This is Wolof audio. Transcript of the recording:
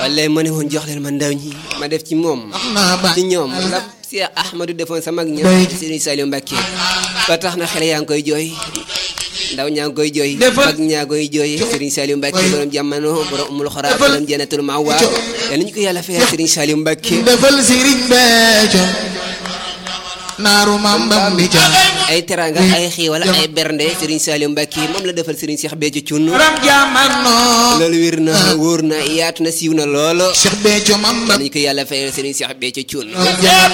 wallay ma ne woon jox leen ma ndaw ñi ma def ci moom ci ñoom la Cheikh Ahmadou defoon sa mag ña Serigne Saliou Mbacké ba tax na xale yaa ngi koy jooy ndaw ñaa ngi koy jooy mag ñaa koy jooy Serigne Saliou Mbacké borom jamono borom umul xora borom jannatul mawa yal nañu ko yàlla fayal Serigne Saliou Mbacké defal Serigne Béthio naaru mam bam di ca ay teranga ay xiiwal ay bernde Serigne Saliou Mbacké moom la defal Serigne Cheikh Béthio Thioune ram jamono loolu wér na wóor na yaatu na siiw na loolo Cheikh Béthio mam bam nañu ko yàlla fayal Serigne Cheikh Béthio Thioune